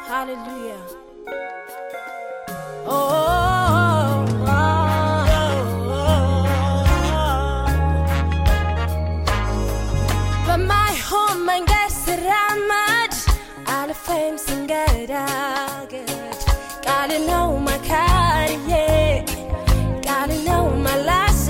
Hallelujah. Oh, oh, oh, በማይሆን መንገድ ስራመድ አልፌም ስንገዳገድ ቃል ነው መካሪዬ ቃል ነው መላሴ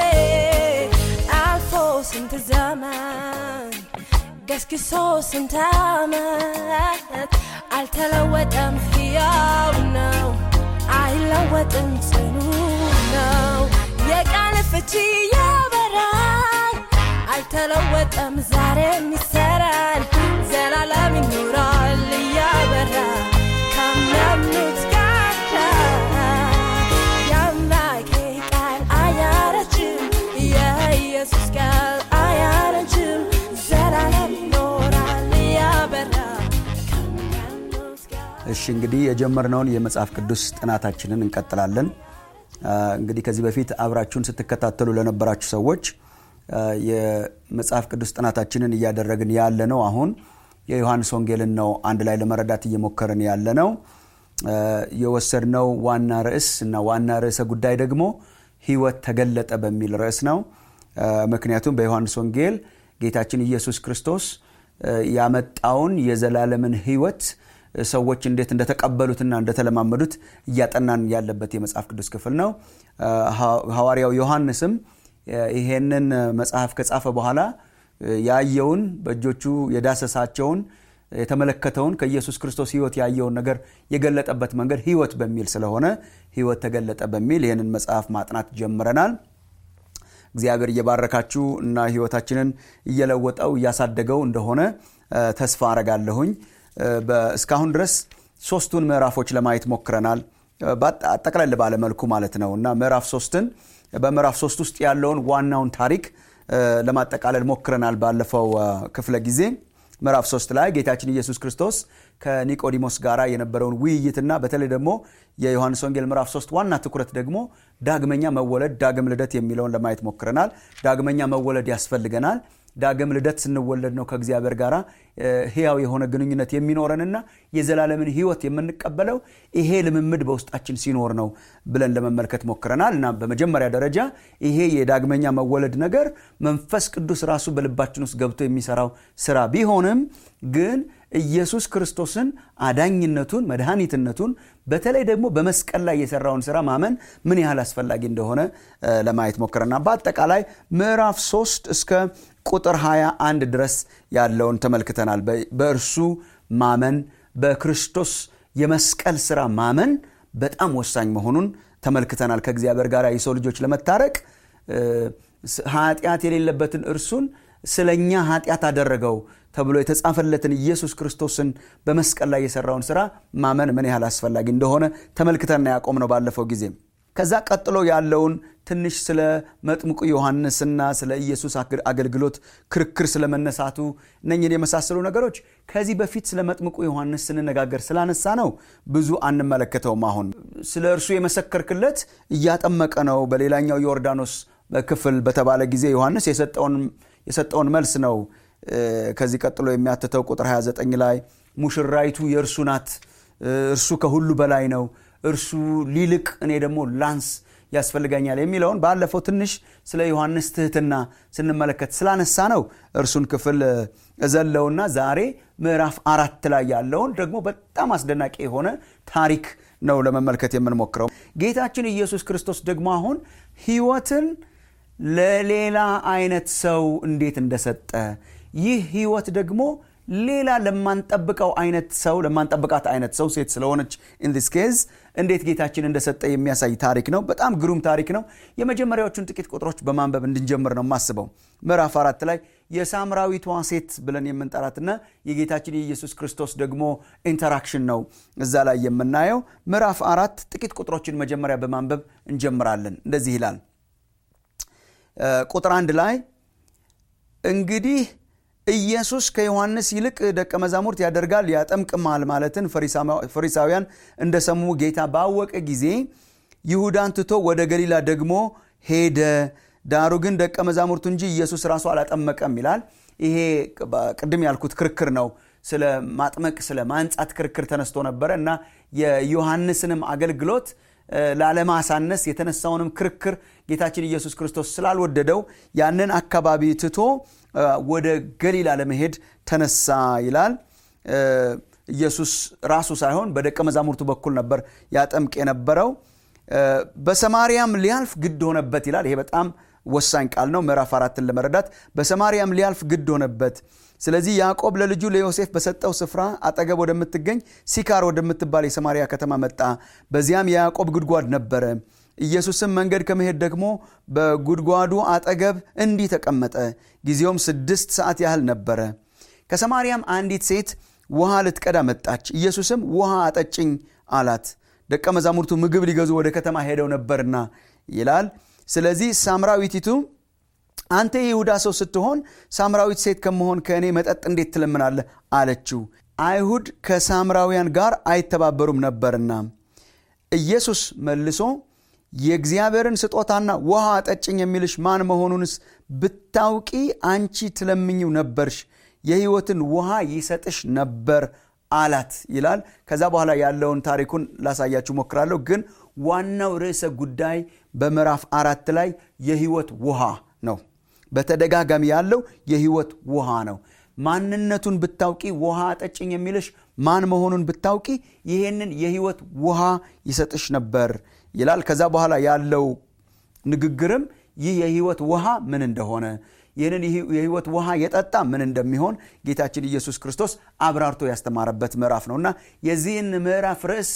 አልፎ ስንት ዘመን ገስግሶ ስንት ዓመት አልተለወጠም፣ ሕያው ነው፣ አይለወጥም፣ ጽኑ ነው። የቃል ፍቺ ያበራል፣ አልተለወጠም፣ ዛሬም ይሰራል፣ ዘላለም ይኖራል እያበራ ካመኑት ጋር የአምላኬ ቃል አያረጅም፣ የኢየሱስ ቃል አያረጅም፣ ዘላለም ይኖራል እያበራ ካመኑት ጋር እሺ እንግዲህ የጀመርነውን የመጽሐፍ ቅዱስ ጥናታችንን እንቀጥላለን። አ፣ እንግዲህ ከዚህ በፊት አብራችሁን ስትከታተሉ ለነበራችሁ ሰዎች አ፣ የመጽሐፍ ቅዱስ ጥናታችንን እያደረግን ያለ ነው። አሁን የዮሐንስ ወንጌልን ነው አንድ ላይ ለመረዳት እየሞከርን ያለ ነው። አ፣ የወሰድነው ዋና ርዕስ እና ዋና ርዕሰ ጉዳይ ደግሞ ሕይወት ተገለጠ በሚል ርዕስ ነው። አ፣ ምክንያቱም በዮሐንስ ወንጌል ጌታችን ኢየሱስ ክርስቶስ አ፣ ያመጣውን የዘላለምን ሕይወት ሰዎች እንዴት እንደተቀበሉትና እንደተለማመዱት እያጠናን ያለበት የመጽሐፍ ቅዱስ ክፍል ነው። አ፣ ሐ- ሐዋርያው ዮሐንስም አ፣ ይሄንን መጽሐፍ ከጻፈ በኋላ አ፣ ያየውን በእጆቹ የዳሰሳቸውን የተመለከተውን ከኢየሱስ ክርስቶስ ሕይወት ያየውን ነገር የገለጠበት መንገድ ሕይወት በሚል ስለሆነ ሕይወት ተገለጠ በሚል ይህንን መጽሐፍ ማጥናት ጀምረናል። እግዚአብሔር እየባረካችሁ እና ህይወታችንን እየለወጠው እያሳደገው እንደሆነ አ፣ ተስፋ አረጋለሁኝ። አ፣ በ- እስካሁን ድረስ ሶስቱን ምዕራፎች ለማየት ሞክረናል። አ፣ በአጠ- አጠቅለል ባለ መልኩ ማለት ነው እና ምዕራፍ ሶስትን በምዕራፍ ሶስት ውስጥ ያለውን ዋናውን ታሪክ አ፣ ለማጠቃለል ሞክረናል ባለፈው አ፣ ክፍለ ጊዜ ምዕራፍ ሶስት ላይ ጌታችን ኢየሱስ ክርስቶስ ከኒቆዲሞስ ጋር የነበረውን ውይይትና በተለይ ደግሞ የዮሐንስ ወንጌል ምዕራፍ ሶስት ዋና ትኩረት ደግሞ ዳግመኛ መወለድ ዳግም ልደት የሚለውን ለማየት ሞክረናል። ዳግመኛ መወለድ ያስፈልገናል። ዳግም ልደት ስንወለድ ነው ከእግዚአብሔር ጋር ህያው የሆነ ግንኙነት የሚኖረንና የዘላለምን ህይወት የምንቀበለው ይሄ ልምምድ በውስጣችን ሲኖር ነው ብለን ለመመልከት ሞክረናል እና በመጀመሪያ ደረጃ ይሄ የዳግመኛ መወለድ ነገር መንፈስ ቅዱስ ራሱ በልባችን ውስጥ ገብቶ የሚሰራው ስራ ቢሆንም ግን ኢየሱስ ክርስቶስን አዳኝነቱን መድኃኒትነቱን በተለይ ደግሞ በመስቀል ላይ የሰራውን ስራ ማመን ምን ያህል አስፈላጊ እንደሆነ እ፣ ለማየት ሞክረና በአጠቃላይ ምዕራፍ 3 እስከ ቁጥር 21 ድረስ ያለውን ተመልክተናል። በ- በእርሱ ማመን በክርስቶስ የመስቀል ስራ ማመን በጣም ወሳኝ መሆኑን ተመልክተናል። ከእግዚአብሔር ጋር የሰው ልጆች ለመታረቅ እ፣ ስ- ኃጢአት የሌለበትን እርሱን ስለኛ ኃጢአት አደረገው ተብሎ የተጻፈለትን ኢየሱስ ክርስቶስን በመስቀል ላይ የሰራውን ስራ ማመን ምን ያህል አስፈላጊ እንደሆነ ተመልክተና ያቆም ነው ባለፈው ጊዜ። ከዛ ቀጥሎ ያለውን ትንሽ ስለ መጥምቁ ዮሐንስና ስለ ኢየሱስ አግ- አገልግሎት ክርክር ስለመነሳቱ እነኝን የመሳሰሉ ነገሮች ከዚህ በፊት ስለ መጥምቁ ዮሐንስ ስንነጋገር ስላነሳ ነው ብዙ አንመለከተውም። አሁን ስለ እርሱ የመሰከርክለት እያጠመቀ ነው በሌላኛው ዮርዳኖስ ክፍል በተባለ ጊዜ ዮሐንስ የሰጠውን የሰጠውን መልስ ነው እ፣ ከዚህ ቀጥሎ የሚያትተው ቁጥር 29 ላይ ሙሽራይቱ የእርሱ ናት፣ እ፣ እርሱ ከሁሉ በላይ ነው፣ እርሱ ሊልቅ እኔ ደግሞ ላንስ ያስፈልገኛል የሚለውን ባለፈው ትንሽ ስለ ዮሐንስ ትህትና ስንመለከት ስላነሳ ነው እርሱን ክፍል እ፣ እዘለውና ዛሬ ምዕራፍ አራት ላይ ያለውን ደግሞ በጣም አስደናቂ የሆነ ታሪክ ነው ለመመልከት የምንሞክረው። ጌታችን ኢየሱስ ክርስቶስ ደግሞ አሁን ህይወትን ለሌላ አይነት ሰው እንዴት እንደሰጠ ይህ ህይወት ደግሞ ሌላ ለማንጠብቀው አይነት ሰው ለማንጠብቃት አይነት ሰው ሴት ስለሆነች ኢንዲስ ኬዝ እንዴት ጌታችን እንደሰጠ የሚያሳይ ታሪክ ነው። በጣም ግሩም ታሪክ ነው። የመጀመሪያዎቹን ጥቂት ቁጥሮች በማንበብ እንድንጀምር ነው የማስበው። ምዕራፍ አራት ላይ የሳምራዊቷ ሴት ብለን የምንጠራትና የጌታችን የኢየሱስ ክርስቶስ ደግሞ ኢንተራክሽን ነው እዛ ላይ የምናየው። ምዕራፍ አራት ጥቂት ቁጥሮችን መጀመሪያ በማንበብ እንጀምራለን። እንደዚህ ይላል ቁጥር አንድ ላይ እንግዲህ ኢየሱስ ከዮሐንስ ይልቅ ደቀ መዛሙርት ያደርጋል ያጠምቅማል ማለትን ፈሪሳውያን እንደሰሙ ጌታ ባወቀ ጊዜ ይሁዳን ትቶ ወደ ገሊላ ደግሞ ሄደ። ዳሩ ግን ደቀ መዛሙርቱ እንጂ ኢየሱስ ራሱ አላጠመቀም ይላል። ይሄ ቅድም ያልኩት ክርክር ነው። ስለ ማጥመቅ ስለ ማንጻት ክርክር ተነስቶ ነበረ እና የዮሐንስንም አገልግሎት ላለማሳነስ የተነሳውንም ክርክር ጌታችን ኢየሱስ ክርስቶስ ስላልወደደው ያንን አካባቢ ትቶ ወደ ገሊላ ለመሄድ ተነሳ ይላል ኢየሱስ ራሱ ሳይሆን በደቀ መዛሙርቱ በኩል ነበር ያጠምቅ የነበረው በሰማርያም ሊያልፍ ግድ ሆነበት ይላል ይሄ በጣም ወሳኝ ቃል ነው ምዕራፍ አራትን ለመረዳት በሰማርያም ሊያልፍ ግድ ሆነበት ስለዚህ ያዕቆብ ለልጁ ለዮሴፍ በሰጠው ስፍራ አጠገብ ወደምትገኝ ሲካር ወደምትባል የሰማርያ ከተማ መጣ በዚያም የያዕቆብ ጉድጓድ ነበረ ኢየሱስም መንገድ ከመሄድ ደግሞ በጉድጓዱ አጠገብ እንዲህ ተቀመጠ ጊዜውም ስድስት ሰዓት ያህል ነበረ ከሰማርያም አንዲት ሴት ውሃ ልትቀዳ መጣች ኢየሱስም ውሃ አጠጭኝ አላት ደቀ መዛሙርቱ ምግብ ሊገዙ ወደ ከተማ ሄደው ነበርና ይላል ስለዚህ ሳምራዊቲቱ አንተ የይሁዳ ሰው ስትሆን ሳምራዊት ሴት ከመሆን ከእኔ መጠጥ እንዴት ትለምናለህ አለችው አይሁድ ከሳምራውያን ጋር አይተባበሩም ነበርና ኢየሱስ መልሶ የእግዚአብሔርን ስጦታና ውሃ አጠጭኝ የሚልሽ ማን መሆኑንስ ብታውቂ አንቺ ትለምኝው ነበርሽ የህይወትን ውሃ ይሰጥሽ ነበር አላት ይላል ከዛ በኋላ ያለውን ታሪኩን ላሳያችሁ ሞክራለሁ ግን ዋናው ርዕሰ ጉዳይ በምዕራፍ አራት ላይ የህይወት ውሃ ነው በተደጋጋሚ ያለው የህይወት ውሃ ነው ማንነቱን ብታውቂ ውሃ አጠጭኝ የሚልሽ ማን መሆኑን ብታውቂ ይሄንን የህይወት ውሃ ይሰጥሽ ነበር ይላል ከዛ በኋላ ያለው ንግግርም ይህ የህይወት ውሃ ምን እንደሆነ ይህንን የህይወት ውሃ የጠጣ ምን እንደሚሆን ጌታችን ኢየሱስ ክርስቶስ አብራርቶ ያስተማረበት ምዕራፍ ነው እና የዚህን ምዕራፍ ርዕስ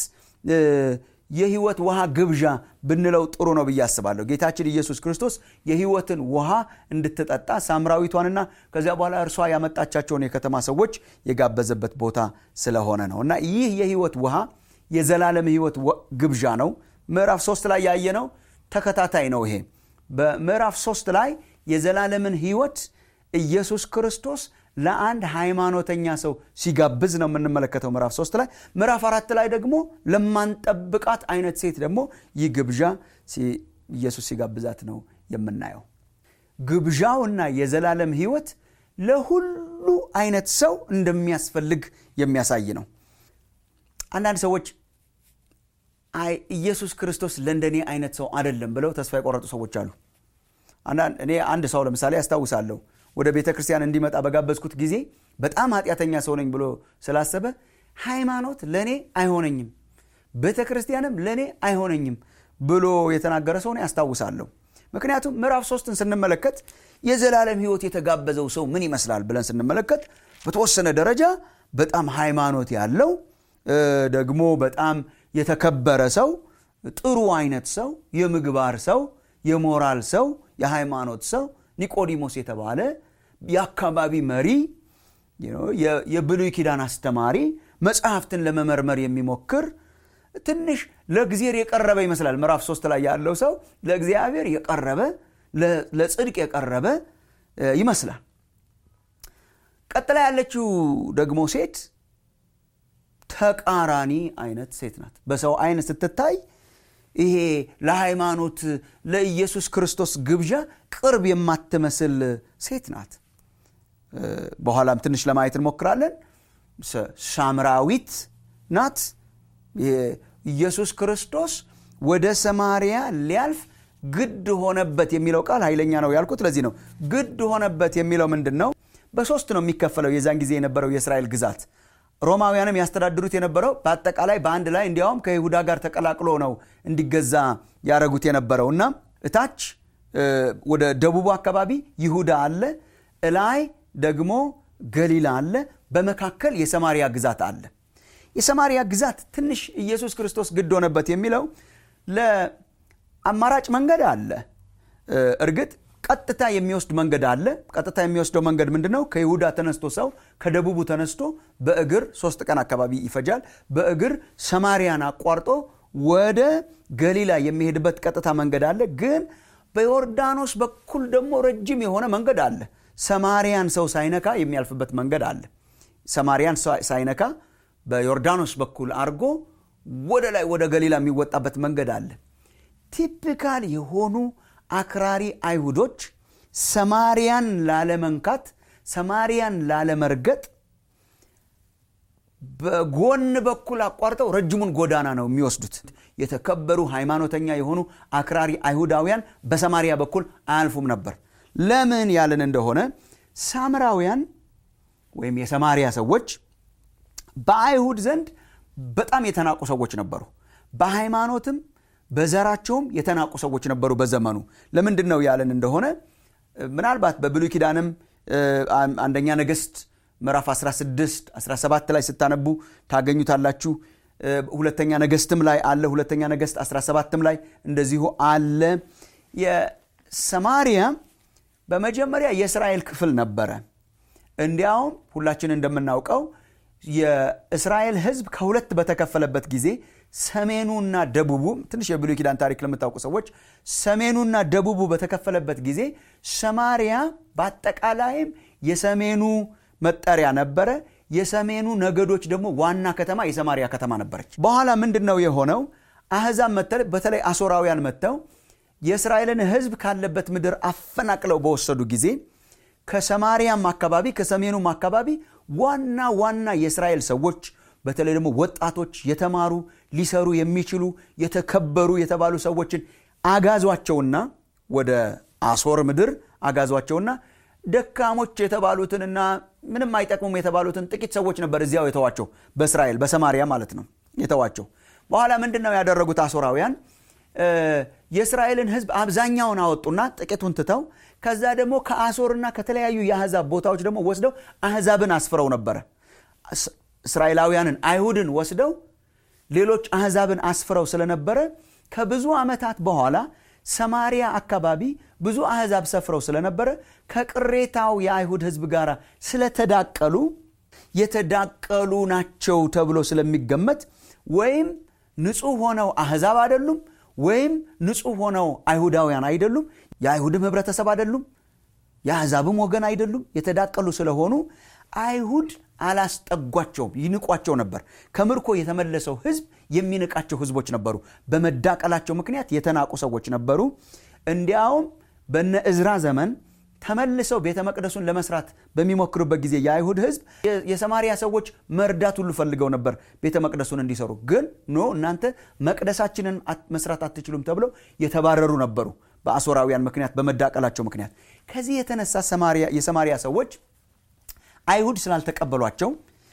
የህይወት ውሃ ግብዣ ብንለው ጥሩ ነው ብዬ አስባለሁ ጌታችን ኢየሱስ ክርስቶስ የህይወትን ውሃ እንድትጠጣ ሳምራዊቷንና ከዚያ በኋላ እርሷ ያመጣቻቸውን የከተማ ሰዎች የጋበዘበት ቦታ ስለሆነ ነው እና ይህ የህይወት ውሃ የዘላለም ህይወት ግብዣ ነው ምዕራፍ ሶስት ላይ ያየነው ተከታታይ ነው ይሄ በምዕራፍ ሶስት ላይ የዘላለምን ህይወት ኢየሱስ ክርስቶስ ለአንድ ሃይማኖተኛ ሰው ሲጋብዝ ነው የምንመለከተው ምዕራፍ ሶስት ላይ ምዕራፍ አራት ላይ ደግሞ ለማንጠብቃት አይነት ሴት ደግሞ ይህ ግብዣ ኢየሱስ ሲጋብዛት ነው የምናየው ግብዣውና የዘላለም ህይወት ለሁሉ አይነት ሰው እንደሚያስፈልግ የሚያሳይ ነው አንዳንድ ሰዎች አይ ኢየሱስ ክርስቶስ ለእንደኔ አይነት ሰው አይደለም ብለው ተስፋ የቆረጡ ሰዎች አሉ እኔ አንድ ሰው ለምሳሌ ያስታውሳለሁ ወደ ቤተ ክርስቲያን እንዲመጣ በጋበዝኩት ጊዜ በጣም ኃጢአተኛ ሰው ነኝ ብሎ ስላሰበ ሃይማኖት ለእኔ አይሆነኝም ቤተ ክርስቲያንም ለእኔ አይሆነኝም ብሎ የተናገረ ሰውን ያስታውሳለሁ ምክንያቱም ምዕራፍ ሶስትን ስንመለከት የዘላለም ህይወት የተጋበዘው ሰው ምን ይመስላል ብለን ስንመለከት በተወሰነ ደረጃ በጣም ሃይማኖት ያለው ደግሞ በጣም የተከበረ ሰው ጥሩ አይነት ሰው የምግባር ሰው የሞራል ሰው የሃይማኖት ሰው ኒቆዲሞስ የተባለ የአካባቢ መሪ የብሉይ ኪዳን አስተማሪ መጽሐፍትን ለመመርመር የሚሞክር ትንሽ ለእግዚአብሔር የቀረበ ይመስላል ምዕራፍ ሶስት ላይ ያለው ሰው ለእግዚአብሔር የቀረበ ለጽድቅ የቀረበ ይመስላል ቀጥላ ያለችው ደግሞ ሴት ተቃራኒ አይነት ሴት ናት በሰው አይን ስትታይ ይሄ ለሃይማኖት ለኢየሱስ ክርስቶስ ግብዣ ቅርብ የማትመስል ሴት ናት በኋላም ትንሽ ለማየት እንሞክራለን ሳምራዊት ናት ኢየሱስ ክርስቶስ ወደ ሰማርያ ሊያልፍ ግድ ሆነበት የሚለው ቃል ኃይለኛ ነው ያልኩት ለዚህ ነው ግድ ሆነበት የሚለው ምንድን ነው በሶስት ነው የሚከፈለው የዛን ጊዜ የነበረው የእስራኤል ግዛት ሮማውያንም ያስተዳድሩት የነበረው በአጠቃላይ በአንድ ላይ እንዲያውም ከይሁዳ ጋር ተቀላቅሎ ነው እንዲገዛ ያደረጉት የነበረው እና እታች ወደ ደቡቡ አካባቢ ይሁዳ አለ እላይ ደግሞ ገሊላ አለ በመካከል የሰማሪያ ግዛት አለ የሰማሪያ ግዛት ትንሽ ኢየሱስ ክርስቶስ ግድ ሆነበት የሚለው ለአማራጭ መንገድ አለ እርግጥ ቀጥታ የሚወስድ መንገድ አለ ቀጥታ የሚወስደው መንገድ ምንድነው ከይሁዳ ተነስቶ ሰው ከደቡቡ ተነስቶ በእግር ሶስት ቀን አካባቢ ይፈጃል በእግር ሰማሪያን አቋርጦ ወደ ገሊላ የሚሄድበት ቀጥታ መንገድ አለ ግን በዮርዳኖስ በኩል ደግሞ ረጅም የሆነ መንገድ አለ ሰማሪያን ሰው ሳይነካ የሚያልፍበት መንገድ አለ ሰማሪያን ሳይነካ በዮርዳኖስ በኩል አድርጎ ወደ ላይ ወደ ገሊላ የሚወጣበት መንገድ አለ ቲፒካል የሆኑ አክራሪ አይሁዶች ሰማሪያን ላለመንካት ሰማሪያን ላለመርገጥ በጎን በኩል አቋርጠው ረጅሙን ጎዳና ነው የሚወስዱት የተከበሩ ሃይማኖተኛ የሆኑ አክራሪ አይሁዳውያን በሰማሪያ በኩል አያልፉም ነበር ለምን ያልን እንደሆነ ሳምራውያን ወይም የሰማሪያ ሰዎች በአይሁድ ዘንድ በጣም የተናቁ ሰዎች ነበሩ በሃይማኖትም በዘራቸውም የተናቁ ሰዎች ነበሩ በዘመኑ ለምንድን ነው ያለን እንደሆነ ምናልባት በብሉይ ኪዳንም አንደኛ ነገስት ምዕራፍ 16 17 ላይ ስታነቡ ታገኙታላችሁ ሁለተኛ ነገስትም ላይ አለ ሁለተኛ ነገስት 17ም ላይ እንደዚሁ አለ የሰማሪያ በመጀመሪያ የእስራኤል ክፍል ነበረ እንዲያውም ሁላችን እንደምናውቀው የእስራኤል ህዝብ ከሁለት በተከፈለበት ጊዜ ሰሜኑና ደቡቡ ትንሽ የብሉይ ኪዳን ታሪክ ለምታውቁ ሰዎች ሰሜኑና ደቡቡ በተከፈለበት ጊዜ ሰማሪያ በአጠቃላይም የሰሜኑ መጠሪያ ነበረ የሰሜኑ ነገዶች ደግሞ ዋና ከተማ የሰማሪያ ከተማ ነበረች በኋላ ምንድን ነው የሆነው አህዛብ መተል በተለይ አሶራውያን መጥተው የእስራኤልን ህዝብ ካለበት ምድር አፈናቅለው በወሰዱ ጊዜ ከሰማሪያም አካባቢ ከሰሜኑም አካባቢ ዋና ዋና የእስራኤል ሰዎች በተለይ ደግሞ ወጣቶች የተማሩ ሊሰሩ የሚችሉ የተከበሩ የተባሉ ሰዎችን አጋዟቸውና ወደ አሶር ምድር አጋዟቸውና ደካሞች የተባሉትንና ምንም አይጠቅሙም የተባሉትን ጥቂት ሰዎች ነበር እዚያው የተዋቸው በእስራኤል በሰማሪያ ማለት ነው የተዋቸው በኋላ ምንድን ነው ያደረጉት አሶራውያን የእስራኤልን ህዝብ አብዛኛውን አወጡና ጥቂቱን ትተው ከዛ ደግሞ ከአሶርና ከተለያዩ የአህዛብ ቦታዎች ደግሞ ወስደው አህዛብን አስፍረው ነበረ እስራኤላውያንን አይሁድን ወስደው ሌሎች አህዛብን አስፍረው ስለነበረ ከብዙ ዓመታት በኋላ ሰማሪያ አካባቢ ብዙ አህዛብ ሰፍረው ስለነበረ ከቅሬታው የአይሁድ ህዝብ ጋር ስለተዳቀሉ የተዳቀሉ ናቸው ተብሎ ስለሚገመት ወይም ንጹህ ሆነው አህዛብ አይደሉም ወይም ንጹህ ሆነው አይሁዳውያን አይደሉም የአይሁድም ህብረተሰብ አይደሉም የአሕዛብም ወገን አይደሉም የተዳቀሉ ስለሆኑ አይሁድ አላስጠጓቸውም ይንቋቸው ነበር ከምርኮ የተመለሰው ህዝብ የሚንቃቸው ህዝቦች ነበሩ በመዳቀላቸው ምክንያት የተናቁ ሰዎች ነበሩ እንዲያውም በነ እዝራ ዘመን ተመልሰው ቤተ መቅደሱን ለመስራት በሚሞክሩበት ጊዜ የአይሁድ ህዝብ የሰማሪያ ሰዎች መርዳት ሁሉ ፈልገው ነበር ቤተ መቅደሱን እንዲሰሩ ግን ኖ እናንተ መቅደሳችንን መስራት አትችሉም ተብለው የተባረሩ ነበሩ በአሶራውያን ምክንያት በመዳቀላቸው ምክንያት ከዚህ የተነሳ የሰማሪያ ሰዎች አይሁድ ስላልተቀበሏቸው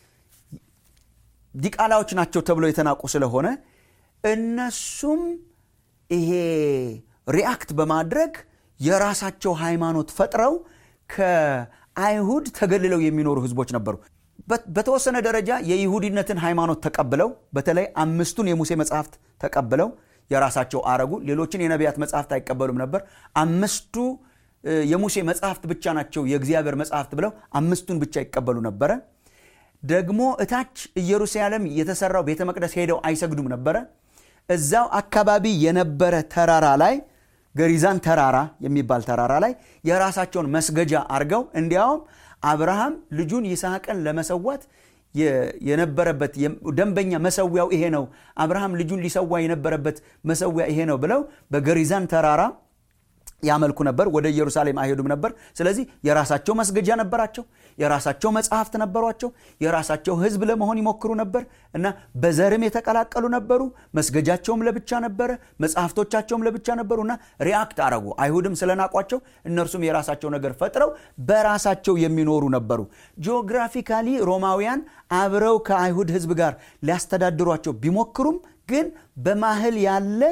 ዲቃላዎች ናቸው ተብለው የተናቁ ስለሆነ እነሱም ይሄ ሪአክት በማድረግ የራሳቸው ሃይማኖት ፈጥረው ከአይሁድ ተገልለው የሚኖሩ ህዝቦች ነበሩ በተወሰነ ደረጃ የይሁዲነትን ሃይማኖት ተቀብለው በተለይ አምስቱን የሙሴ መጽሐፍት ተቀብለው የራሳቸው አረጉ ሌሎችን የነቢያት መጽሐፍት አይቀበሉም ነበር አምስቱ የሙሴ መጽሐፍት ብቻ ናቸው የእግዚአብሔር መጽሐፍት ብለው አምስቱን ብቻ ይቀበሉ ነበረ ደግሞ እታች ኢየሩሳሌም የተሰራው ቤተ መቅደስ ሄደው አይሰግዱም ነበረ እዛው አካባቢ የነበረ ተራራ ላይ ገሪዛን ተራራ የሚባል ተራራ ላይ የራሳቸውን መስገጃ አርገው እንዲያውም አብርሃም ልጁን ይስሐቅን ለመሰዋት የነበረበት ደንበኛ መሰዊያው ይሄ ነው አብርሃም ልጁን ሊሰዋ የነበረበት መሰዊያ ይሄ ነው ብለው በገሪዛን ተራራ ያመልኩ ነበር ወደ ኢየሩሳሌም አይሄዱም ነበር ስለዚህ የራሳቸው መስገጃ ነበራቸው የራሳቸው መጽሐፍት ነበሯቸው የራሳቸው ህዝብ ለመሆን ይሞክሩ ነበር እና በዘርም የተቀላቀሉ ነበሩ መስገጃቸውም ለብቻ ነበረ መጽሐፍቶቻቸውም ለብቻ ነበሩ እና ሪአክት አረጉ አይሁድም ስለናቋቸው እነርሱም የራሳቸው ነገር ፈጥረው በራሳቸው የሚኖሩ ነበሩ ጂኦግራፊካሊ ሮማውያን አብረው ከአይሁድ ህዝብ ጋር ሊያስተዳድሯቸው ቢሞክሩም ግን በማህል ያለ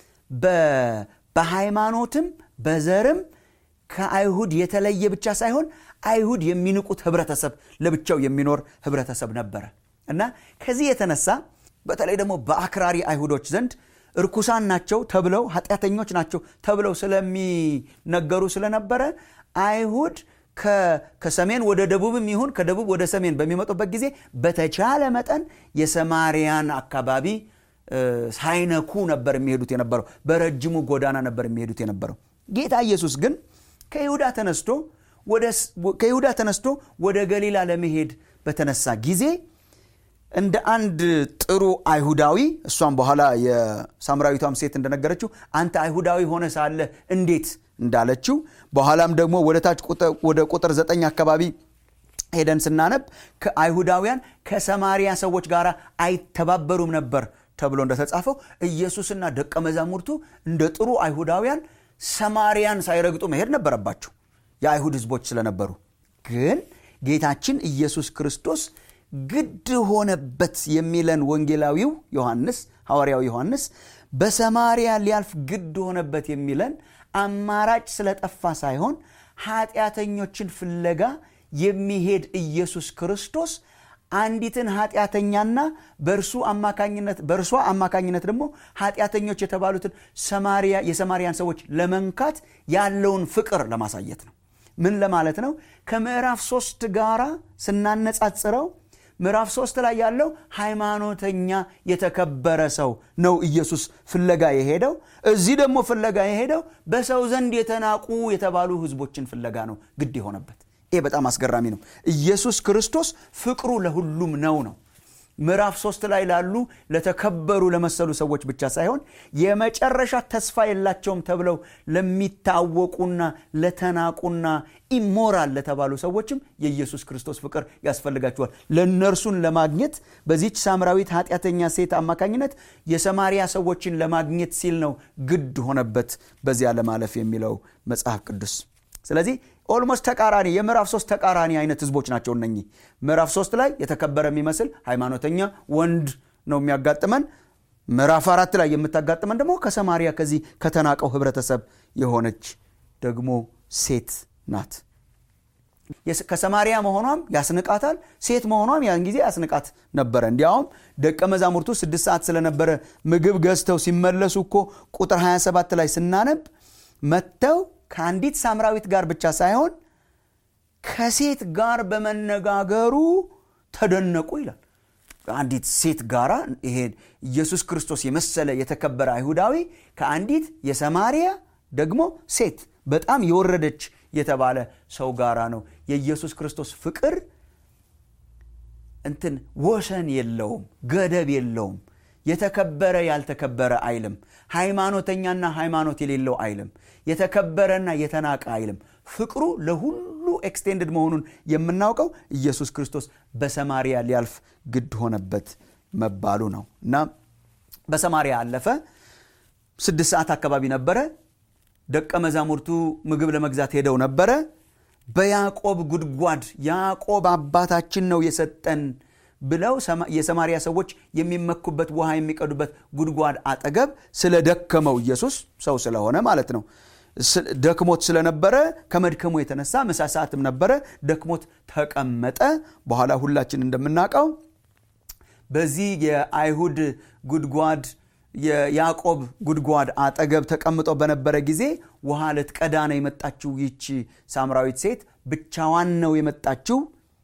በሃይማኖትም በዘርም ከአይሁድ የተለየ ብቻ ሳይሆን አይሁድ የሚንቁት ህብረተሰብ ለብቻው የሚኖር ህብረተሰብ ነበረ እና ከዚህ የተነሳ በተለይ ደግሞ በአክራሪ አይሁዶች ዘንድ እርኩሳን ናቸው ተብለው ኃጢአተኞች ናቸው ተብለው ስለሚነገሩ ስለነበረ አይሁድ ከሰሜን ወደ ደቡብም ይሁን ከደቡብ ወደ ሰሜን በሚመጡበት ጊዜ በተቻለ መጠን የሰማሪያን አካባቢ ሳይነኩ ነበር የሚሄዱት የነበረው በረጅሙ ጎዳና ነበር የሚሄዱት የነበረው ጌታ ኢየሱስ ግን ከይሁዳ ተነስቶ ከይሁዳ ተነስቶ ወደ ገሊላ ለመሄድ በተነሳ ጊዜ እንደ አንድ ጥሩ አይሁዳዊ እሷም በኋላ የሳምራዊቷም ሴት እንደነገረችው አንተ አይሁዳዊ ሆነ ሳለ እንዴት እንዳለችው በኋላም ደግሞ ወደ ታች ወደ ቁጥር ዘጠኝ አካባቢ ሄደን ስናነብ ከአይሁዳውያን ከሰማሪያ ሰዎች ጋር አይተባበሩም ነበር ተብሎ እንደተጻፈው ኢየሱስና ደቀ መዛሙርቱ እንደ ጥሩ አይሁዳውያን ሰማሪያን ሳይረግጡ መሄድ ነበረባቸው የአይሁድ ህዝቦች ስለነበሩ ግን ጌታችን ኢየሱስ ክርስቶስ ግድ ሆነበት የሚለን ወንጌላዊው ዮሐንስ ሐዋርያው ዮሐንስ በሰማሪያ ሊያልፍ ግድ ሆነበት የሚለን አማራጭ ስለጠፋ ሳይሆን ኃጢአተኞችን ፍለጋ የሚሄድ ኢየሱስ ክርስቶስ አንዲትን ኃጢአተኛና በእርሱ አማካኝነት በእርሷ አማካኝነት ደግሞ ኃጢአተኞች የተባሉትን ሰማሪያ የሰማሪያን ሰዎች ለመንካት ያለውን ፍቅር ለማሳየት ነው ምን ለማለት ነው ከምዕራፍ ሶስት ጋራ ስናነጻጽረው ምዕራፍ ሶስት ላይ ያለው ሃይማኖተኛ የተከበረ ሰው ነው ኢየሱስ ፍለጋ የሄደው እዚህ ደግሞ ፍለጋ የሄደው በሰው ዘንድ የተናቁ የተባሉ ህዝቦችን ፍለጋ ነው ግድ የሆነበት ይሄ በጣም አስገራሚ ነው ኢየሱስ ክርስቶስ ፍቅሩ ለሁሉም ነው ነው ምዕራፍ ሶስት ላይ ላሉ ለተከበሩ ለመሰሉ ሰዎች ብቻ ሳይሆን የመጨረሻ ተስፋ የላቸውም ተብለው ለሚታወቁና ለተናቁና ኢሞራል ለተባሉ ሰዎችም የኢየሱስ ክርስቶስ ፍቅር ያስፈልጋቸዋል ለእነርሱን ለማግኘት በዚች ሳምራዊት ኃጢአተኛ ሴት አማካኝነት የሰማሪያ ሰዎችን ለማግኘት ሲል ነው ግድ ሆነበት በዚያ ለማለፍ የሚለው መጽሐፍ ቅዱስ ስለዚህ ኦልሞስት ተቃራኒ የምዕራፍ ሶስት ተቃራኒ አይነት ህዝቦች ናቸው እነኚህ ምዕራፍ ሶስት ላይ የተከበረ የሚመስል ሃይማኖተኛ ወንድ ነው የሚያጋጥመን ምዕራፍ አራት ላይ የምታጋጥመን ደግሞ ከሰማሪያ ከዚህ ከተናቀው ህብረተሰብ የሆነች ደግሞ ሴት ናት ከሰማሪያ መሆኗም ያስንቃታል ሴት መሆኗም ያን ጊዜ ያስንቃት ነበረ እንዲያውም ደቀ መዛሙርቱ ስድስት ሰዓት ስለነበረ ምግብ ገዝተው ሲመለሱ እኮ ቁጥር 27 ላይ ስናነብ መጥተው ከአንዲት ሳምራዊት ጋር ብቻ ሳይሆን ከሴት ጋር በመነጋገሩ ተደነቁ ይላል አንዲት ሴት ጋራ ይሄ ኢየሱስ ክርስቶስ የመሰለ የተከበረ አይሁዳዊ ከአንዲት የሰማሪያ ደግሞ ሴት በጣም የወረደች የተባለ ሰው ጋራ ነው የኢየሱስ ክርስቶስ ፍቅር እንትን ወሰን የለውም ገደብ የለውም የተከበረ ያልተከበረ አይልም ሃይማኖተኛና ሃይማኖት የሌለው አይልም የተከበረና የተናቀ አይልም ፍቅሩ ለሁሉ ኤክስቴንድድ መሆኑን የምናውቀው ኢየሱስ ክርስቶስ በሰማሪያ ሊያልፍ ግድ ሆነበት መባሉ ነው እና በሰማሪያ አለፈ ስድስት ሰዓት አካባቢ ነበረ ደቀ መዛሙርቱ ምግብ ለመግዛት ሄደው ነበረ በያዕቆብ ጉድጓድ ያዕቆብ አባታችን ነው የሰጠን ብለው የሰማሪያ ሰዎች የሚመኩበት ውሃ የሚቀዱበት ጉድጓድ አጠገብ ስለደከመው ኢየሱስ ሰው ስለሆነ ማለት ነው ደክሞት ስለነበረ ከመድከሙ የተነሳ ምሳ ሰዓትም ነበረ ደክሞት ተቀመጠ በኋላ ሁላችን እንደምናውቀው በዚህ የአይሁድ ጉድጓድ የያዕቆብ ጉድጓድ አጠገብ ተቀምጦ በነበረ ጊዜ ውሃ ልትቀዳ ነው የመጣችው ይቺ ሳምራዊት ሴት ብቻዋን ነው የመጣችው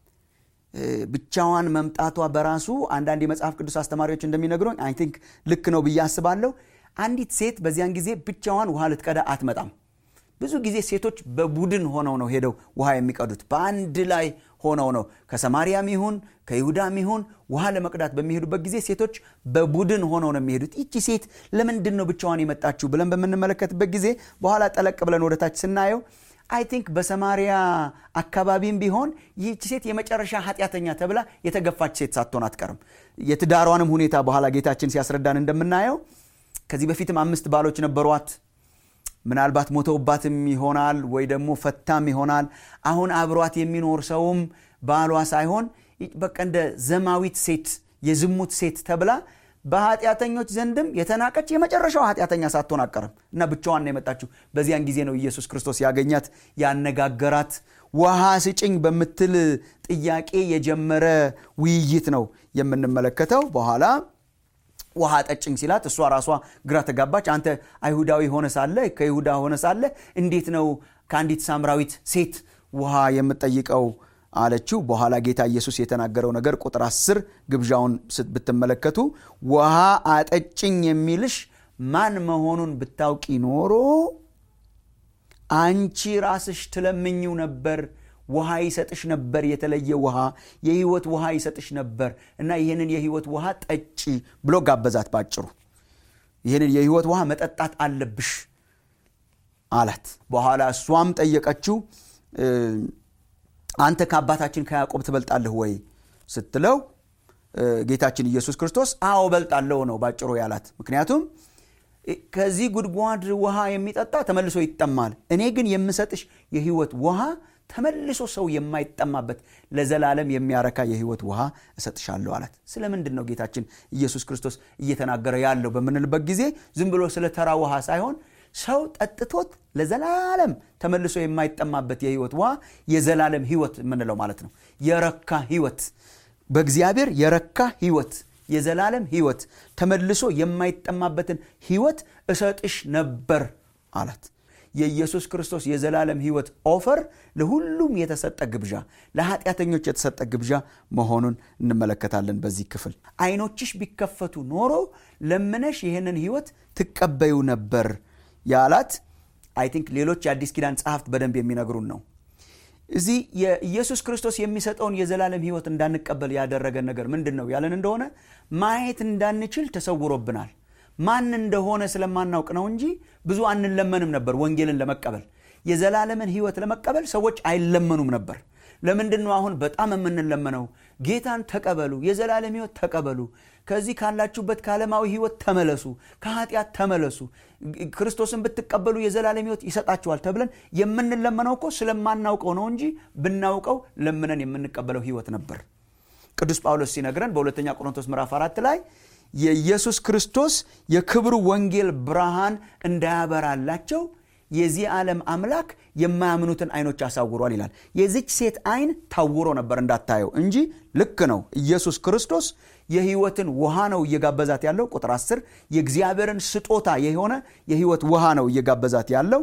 ብቻዋን መምጣቷ በራሱ አንዳንድ የመጽሐፍ ቅዱስ አስተማሪዎች እንደሚነግሩኝ አይ ቲንክ ልክ ነው ብዬ አስባለሁ አንዲት ሴት በዚያን ጊዜ ብቻዋን ውሃ ልትቀዳ አትመጣም ብዙ ጊዜ ሴቶች በቡድን ሆነው ነው ሄደው ውሃ የሚቀዱት በአንድ ላይ ሆነው ነው ከሰማሪያም ይሁን ከይሁዳም ይሁን ውሃ ለመቅዳት በሚሄዱበት ጊዜ ሴቶች በቡድን ሆነው ነው የሚሄዱት ይቺ ሴት ለምንድን ነው ብቻዋን የመጣችው ብለን በምንመለከትበት ጊዜ በኋላ ጠለቅ ብለን ወደታች ስናየው አይ ቲንክ በሰማሪያ አካባቢም ቢሆን ይህች ሴት የመጨረሻ ኃጢአተኛ ተብላ የተገፋች ሴት ሳትሆን አትቀርም የትዳሯንም ሁኔታ በኋላ ጌታችን ሲያስረዳን እንደምናየው ከዚህ በፊትም አምስት ባሎች ነበሯት ምናልባት ሞተውባትም ይሆናል ወይ ደግሞ ፈታም ይሆናል አሁን አብሯት የሚኖር ሰውም ባሏ ሳይሆን በቃ እንደ ዘማዊት ሴት የዝሙት ሴት ተብላ በኃጢአተኞች ዘንድም የተናቀች የመጨረሻው ኃጢአተኛ ሳትሆን አቀርም እና ብቻዋን ነው የመጣችው በዚያን ጊዜ ነው ኢየሱስ ክርስቶስ ያገኛት ያነጋገራት ውሃ ስጭኝ በምትል ጥያቄ የጀመረ ውይይት ነው የምንመለከተው በኋላ ውሃ ጠጭኝ ሲላት እሷ ራሷ ግራ ተጋባች አንተ አይሁዳዊ ሆነ ሳለ ከይሁዳ ሆነ ሳለ እንዴት ነው ከአንዲት ሳምራዊት ሴት ውሃ የምጠይቀው አለችው በኋላ ጌታ ኢየሱስ የተናገረው ነገር ቁጥር አስር ግብዣውን ብትመለከቱ ውሃ አጠጭኝ የሚልሽ ማን መሆኑን ብታውቂ ኖሮ አንቺ ራስሽ ትለምኝው ነበር ውሃ ይሰጥሽ ነበር የተለየ ውሃ የህይወት ውሃ ይሰጥሽ ነበር እና ይህንን የህይወት ውሃ ጠጪ ብሎ ጋበዛት ባጭሩ ይህንን የህይወት ውሃ መጠጣት አለብሽ አላት በኋላ እሷም ጠየቀችው አንተ ከአባታችን ከያዕቆብ ትበልጣለህ ወይ ስትለው ጌታችን ኢየሱስ ክርስቶስ አዎ በልጣለሁ ነው ባጭሩ ያላት ምክንያቱም ከዚህ ጉድጓድ ውሃ የሚጠጣ ተመልሶ ይጠማል እኔ ግን የምሰጥሽ የህይወት ውሃ ተመልሶ ሰው የማይጠማበት ለዘላለም የሚያረካ የህይወት ውሃ እሰጥሻለሁ አላት ስለምንድን ነው ጌታችን ኢየሱስ ክርስቶስ እየተናገረ ያለው በምንልበት ጊዜ ዝም ብሎ ስለ ተራ ውሃ ሳይሆን ሰው ጠጥቶት ለዘላለም ተመልሶ የማይጠማበት የህይወት ውሃ የዘላለም ህይወት የምንለው ማለት ነው የረካ ህይወት በእግዚአብሔር የረካ ህይወት የዘላለም ህይወት ተመልሶ የማይጠማበትን ህይወት እሰጥሽ ነበር አላት የኢየሱስ ክርስቶስ የዘላለም ህይወት ኦፈር ለሁሉም የተሰጠ ግብዣ ለኃጢአተኞች የተሰጠ ግብዣ መሆኑን እንመለከታለን በዚህ ክፍል አይኖችሽ ቢከፈቱ ኖሮ ለምነሽ ይህንን ህይወት ትቀበዩ ነበር ያላት አይ ቲንክ ሌሎች የአዲስ ኪዳን ጸሐፍት በደንብ የሚነግሩን ነው እዚህ የኢየሱስ ክርስቶስ የሚሰጠውን የዘላለም ህይወት እንዳንቀበል ያደረገን ነገር ምንድን ነው ያለን እንደሆነ ማየት እንዳንችል ተሰውሮብናል ማን እንደሆነ ስለማናውቅ ነው እንጂ ብዙ አንለመንም ነበር ወንጌልን ለመቀበል የዘላለምን ህይወት ለመቀበል ሰዎች አይለመኑም ነበር ለምንድን ነው አሁን በጣም የምንለመነው ጌታን ተቀበሉ የዘላለም ህይወት ተቀበሉ ከዚህ ካላችሁበት ከዓለማዊ ህይወት ተመለሱ ከኃጢአት ተመለሱ ክርስቶስን ብትቀበሉ የዘላለም ህይወት ይሰጣችኋል ተብለን የምንለመነው እኮ ስለማናውቀው ነው እንጂ ብናውቀው ለምነን የምንቀበለው ህይወት ነበር ቅዱስ ጳውሎስ ሲነግረን በሁለተኛ ቆሮንቶስ ምዕራፍ አራት ላይ የኢየሱስ ክርስቶስ የክብሩ ወንጌል ብርሃን እንዳያበራላቸው የዚህ ዓለም አምላክ የማያምኑትን አይኖች አሳውሯል ይላል የዚች ሴት አይን ታውሮ ነበር እንዳታየው እንጂ ልክ ነው ኢየሱስ ክርስቶስ የህይወትን ውሃ ነው እየጋበዛት ያለው ቁጥር 10 የእግዚአብሔርን ስጦታ የሆነ የህይወት ውሃ ነው እየጋበዛት ያለው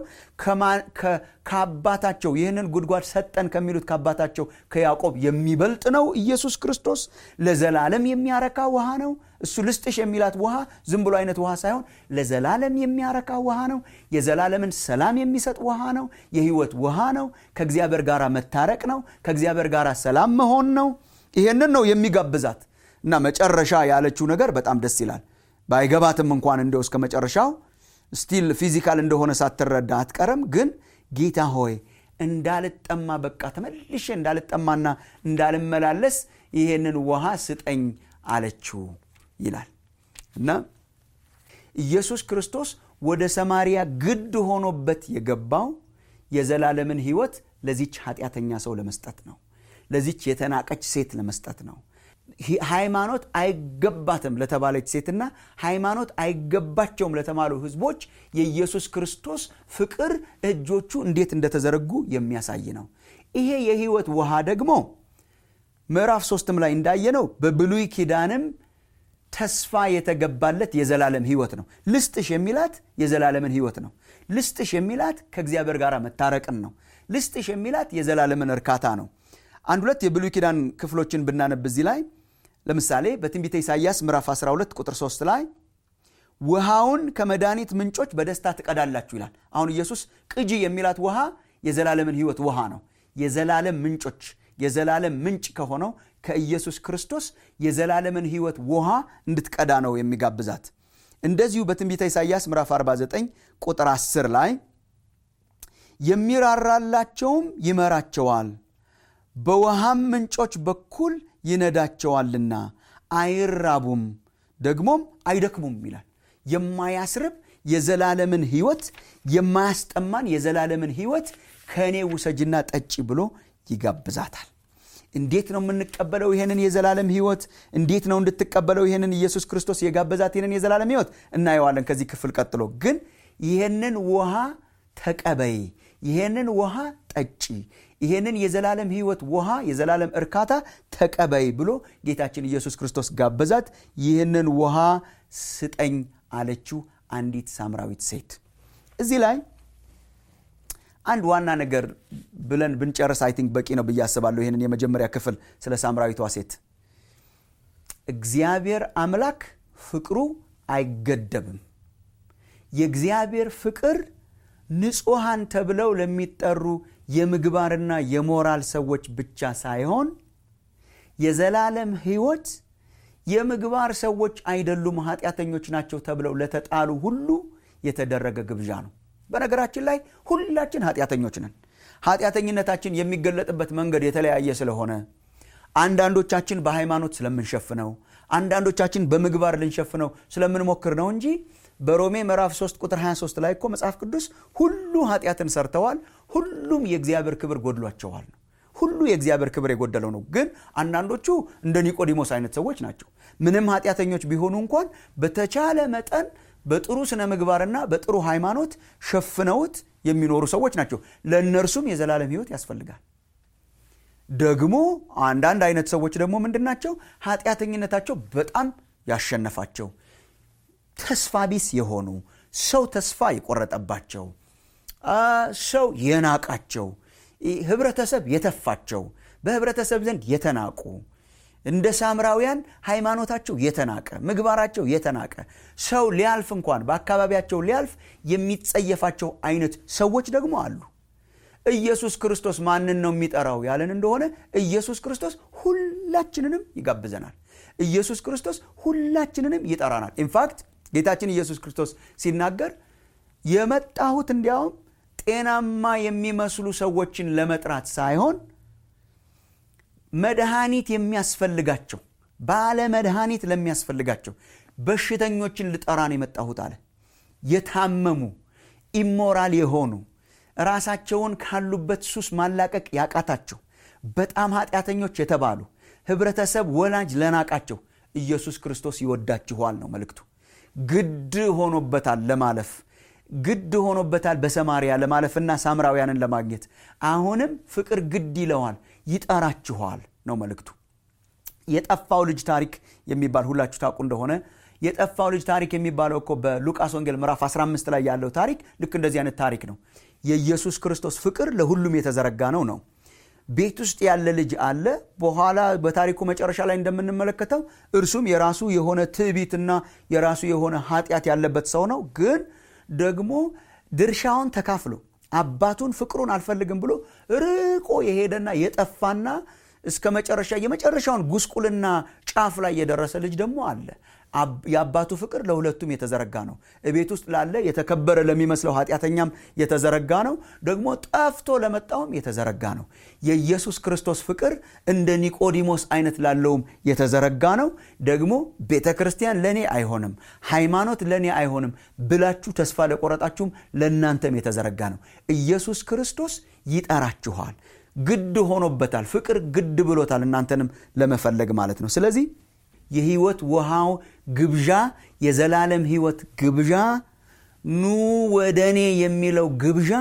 ከአባታቸው ይህንን ጉድጓድ ሰጠን ከሚሉት ከአባታቸው ከያዕቆብ የሚበልጥ ነው ኢየሱስ ክርስቶስ ለዘላለም የሚያረካ ውሃ ነው እሱ ልስጥሽ የሚላት ውሃ ዝም ብሎ አይነት ውሃ ሳይሆን ለዘላለም የሚያረካ ውሃ ነው የዘላለምን ሰላም የሚሰጥ ውሃ ነው የህይወት ውሃ ነው ከእግዚአብሔር ጋር መታረቅ ነው ከእግዚአብሔር ጋር ሰላም መሆን ነው ይሄንን ነው የሚጋብዛት እና መጨረሻ ያለችው ነገር በጣም ደስ ይላል ባይገባትም እንኳን እንደው እስከ መጨረሻው ስቲል ፊዚካል እንደሆነ ሳትረዳ አትቀርም ግን ጌታ ሆይ እንዳልጠማ በቃ ተመልሼ እንዳልጠማና እንዳልመላለስ ይሄንን ውሃ ስጠኝ አለችው ይላል እና ኢየሱስ ክርስቶስ ወደ ሰማሪያ ግድ ሆኖበት የገባው የዘላለምን ህይወት ለዚች ኃጢአተኛ ሰው ለመስጠት ነው ለዚች የተናቀች ሴት ለመስጠት ነው ሃይማኖት አይገባትም ለተባለች ሴትና ሃይማኖት አይገባቸውም ለተባሉ ህዝቦች የኢየሱስ ክርስቶስ ፍቅር እጆቹ እንዴት እንደተዘረጉ የሚያሳይ ነው ይሄ የህይወት ውሃ ደግሞ ምዕራፍ ሶስትም ላይ እንዳየነው በብሉይ ኪዳንም ተስፋ የተገባለት የዘላለም ህይወት ነው ልስጥሽ የሚላት የዘላለምን ህይወት ነው ልስጥሽ የሚላት ከእግዚአብሔር ጋር መታረቅን ነው ልስጥሽ የሚላት የዘላለምን እርካታ ነው አንድ ሁለት የብሉይ ኪዳን ክፍሎችን ብናነብ እዚህ ላይ ለምሳሌ በትንቢተ ኢሳይያስ ምዕራፍ 12 ቁጥር 3 ላይ ውሃውን ከመድኃኒት ምንጮች በደስታ ትቀዳላችሁ ይላል አሁን ኢየሱስ ቅጂ የሚላት ውሃ የዘላለምን ህይወት ውሃ ነው የዘላለም ምንጮች የዘላለም ምንጭ ከሆነው ከኢየሱስ ክርስቶስ የዘላለምን ህይወት ውሃ እንድትቀዳ ነው የሚጋብዛት እንደዚሁ በትንቢተ ኢሳይያስ ምዕራፍ 49 ቁጥር 10 ላይ የሚራራላቸውም ይመራቸዋል በውሃም ምንጮች በኩል ይነዳቸዋልና አይራቡም ደግሞም አይደክሙም ይላል የማያስርብ የዘላለምን ህይወት የማያስጠማን የዘላለምን ህይወት ከእኔ ውሰጅና ጠጪ ብሎ ይጋብዛታል እንዴት ነው የምንቀበለው ይህንን የዘላለም ህይወት እንዴት ነው እንድትቀበለው ይህንን ኢየሱስ ክርስቶስ የጋበዛት ይህንን የዘላለም ህይወት እናየዋለን ከዚህ ክፍል ቀጥሎ ግን ይህንን ውሃ ተቀበይ ይህንን ውሃ ጠጪ ይህንን የዘላለም ህይወት ውሃ የዘላለም እርካታ ተቀበይ ብሎ ጌታችን ኢየሱስ ክርስቶስ ጋበዛት ይህንን ውሃ ስጠኝ አለችው አንዲት ሳምራዊት ሴት እዚህ ላይ አንድ ዋና ነገር ብለን ብንጨርስ አይ ቲንክ በቂ ነው ብዬ አስባለሁ ይህንን የመጀመሪያ ክፍል ስለ ሳምራዊቷ ሴት እግዚአብሔር አምላክ ፍቅሩ አይገደብም የእግዚአብሔር ፍቅር ንጹሐን ተብለው ለሚጠሩ የምግባርና የሞራል ሰዎች ብቻ ሳይሆን የዘላለም ህይወት የምግባር ሰዎች አይደሉም ኃጢአተኞች ናቸው ተብለው ለተጣሉ ሁሉ የተደረገ ግብዣ ነው በነገራችን ላይ ሁላችን ኃጢአተኞች ነን ኃጢአተኝነታችን የሚገለጥበት መንገድ የተለያየ ስለሆነ አንዳንዶቻችን በሃይማኖት ስለምንሸፍነው አንዳንዶቻችን በምግባር ልንሸፍነው ስለምንሞክር ነው እንጂ በሮሜ ምዕራፍ 3 ቁጥር 23 ላይ እኮ መጽሐፍ ቅዱስ ሁሉ ኃጢአትን ሰርተዋል ሁሉም የእግዚአብሔር ክብር ጎድሏቸዋል ነው ሁሉ የእግዚአብሔር ክብር የጎደለው ነው ግን አንዳንዶቹ እንደ ኒቆዲሞስ አይነት ሰዎች ናቸው ምንም ኃጢአተኞች ቢሆኑ እንኳን በተቻለ መጠን በጥሩ ስነ ምግባርና በጥሩ ሃይማኖት ሸፍነውት የሚኖሩ ሰዎች ናቸው ለእነርሱም የዘላለም ህይወት ያስፈልጋል ደግሞ አንዳንድ አይነት ሰዎች ደግሞ ምንድን ናቸው ኃጢአተኝነታቸው በጣም ያሸነፋቸው ተስፋ ቢስ የሆኑ ሰው ተስፋ የቆረጠባቸው ሰው የናቃቸው ህብረተሰብ የተፋቸው በህብረተሰብ ዘንድ የተናቁ እንደ ሳምራውያን ሃይማኖታቸው የተናቀ ምግባራቸው የተናቀ ሰው ሊያልፍ እንኳን በአካባቢያቸው ሊያልፍ የሚጸየፋቸው አይነት ሰዎች ደግሞ አሉ ኢየሱስ ክርስቶስ ማንን ነው የሚጠራው ያለን እንደሆነ ኢየሱስ ክርስቶስ ሁላችንንም ይጋብዘናል ኢየሱስ ክርስቶስ ሁላችንንም ይጠራናል ኢንፋክት ጌታችን ኢየሱስ ክርስቶስ ሲናገር የመጣሁት እንዲያውም ጤናማ የሚመስሉ ሰዎችን ለመጥራት ሳይሆን መድኃኒት የሚያስፈልጋቸው ባለ መድኃኒት ለሚያስፈልጋቸው በሽተኞችን ልጠራ ነው የመጣሁት አለ የታመሙ ኢሞራል የሆኑ ራሳቸውን ካሉበት ሱስ ማላቀቅ ያቃታቸው በጣም ኃጢአተኞች የተባሉ ህብረተሰብ ወላጅ ለናቃቸው ኢየሱስ ክርስቶስ ይወዳችኋል ነው መልእክቱ ግድ ሆኖበታል ለማለፍ ግድ ሆኖበታል በሰማሪያ ለማለፍና ሳምራውያንን ለማግኘት አሁንም ፍቅር ግድ ይለዋል ይጠራችኋል ነው መልእክቱ የጠፋው ልጅ ታሪክ የሚባል ሁላችሁ ታውቁ እንደሆነ የጠፋው ልጅ ታሪክ የሚባለው እኮ በሉቃስ ወንጌል ምዕራፍ 15 ላይ ያለው ታሪክ ልክ እንደዚህ አይነት ታሪክ ነው የኢየሱስ ክርስቶስ ፍቅር ለሁሉም የተዘረጋ ነው ነው ቤት ውስጥ ያለ ልጅ አለ በኋላ በታሪኩ መጨረሻ ላይ እንደምንመለከተው እርሱም የራሱ የሆነ ትዕቢትና የራሱ የሆነ ኃጢአት ያለበት ሰው ነው ግን ደግሞ ድርሻውን ተካፍሎ አባቱን ፍቅሩን አልፈልግም ብሎ ርቆ የሄደና የጠፋና እስከ መጨረሻ የመጨረሻውን ጉስቁልና ጫፍ ላይ የደረሰ ልጅ ደግሞ አለ የአባቱ ፍቅር ለሁለቱም የተዘረጋ ነው እቤት ውስጥ ላለ የተከበረ ለሚመስለው ኃጢአተኛም የተዘረጋ ነው ደግሞ ጠፍቶ ለመጣውም የተዘረጋ ነው የኢየሱስ ክርስቶስ ፍቅር እንደ ኒቆዲሞስ አይነት ላለውም የተዘረጋ ነው ደግሞ ቤተ ክርስቲያን ለእኔ አይሆንም ሃይማኖት ለእኔ አይሆንም ብላችሁ ተስፋ ለቆረጣችሁም ለእናንተም የተዘረጋ ነው ኢየሱስ ክርስቶስ ይጠራችኋል ግድ ሆኖበታል ፍቅር ግድ ብሎታል እናንተንም ለመፈለግ ማለት ነው ስለዚህ የህይወት ውሃው ግብዣ የዘላለም ህይወት ግብዣ ኑ ወደ እኔ የሚለው ግብዣ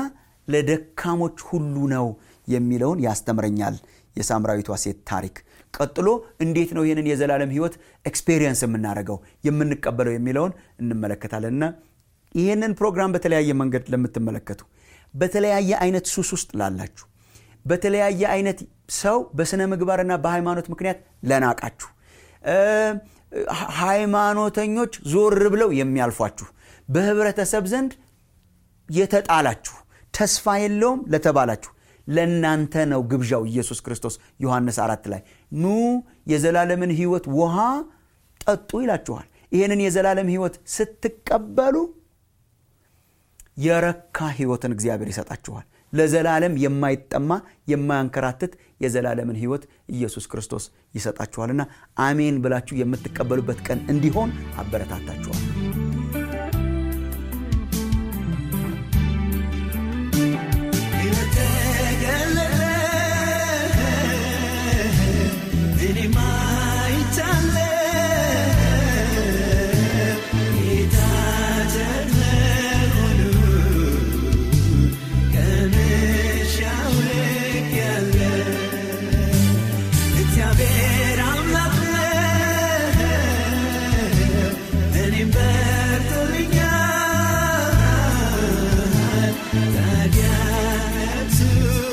ለደካሞች ሁሉ ነው የሚለውን ያስተምረኛል የሳምራዊቷ ሴት ታሪክ ቀጥሎ እንዴት ነው ይህንን የዘላለም ህይወት ኤክስፔሪየንስ የምናደርገው የምንቀበለው የሚለውን እንመለከታለን እና ይህንን ፕሮግራም በተለያየ መንገድ ለምትመለከቱ በተለያየ አይነት ሱስ ውስጥ ላላችሁ በተለያየ አይነት ሰው በስነ ምግባርና በሃይማኖት ምክንያት ለናቃችሁ ሃይማኖተኞች ዞር ብለው የሚያልፏችሁ በህብረተሰብ ዘንድ የተጣላችሁ ተስፋ የለውም ለተባላችሁ ለእናንተ ነው ግብዣው ኢየሱስ ክርስቶስ ዮሐንስ አራት ላይ ኑ የዘላለምን ህይወት ውሃ ጠጡ ይላችኋል ይህንን የዘላለም ህይወት ስትቀበሉ የረካ ህይወትን እግዚአብሔር ይሰጣችኋል ለዘላለም የማይጠማ የማያንከራትት የዘላለምን ህይወት ኢየሱስ ክርስቶስ ይሰጣችኋልና አሜን ብላችሁ የምትቀበሉበት ቀን እንዲሆን አበረታታችኋል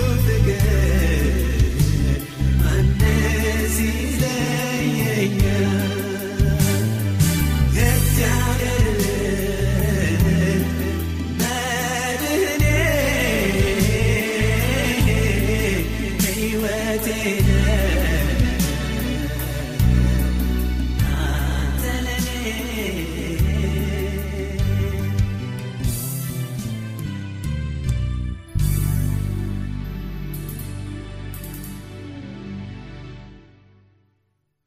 Yeah.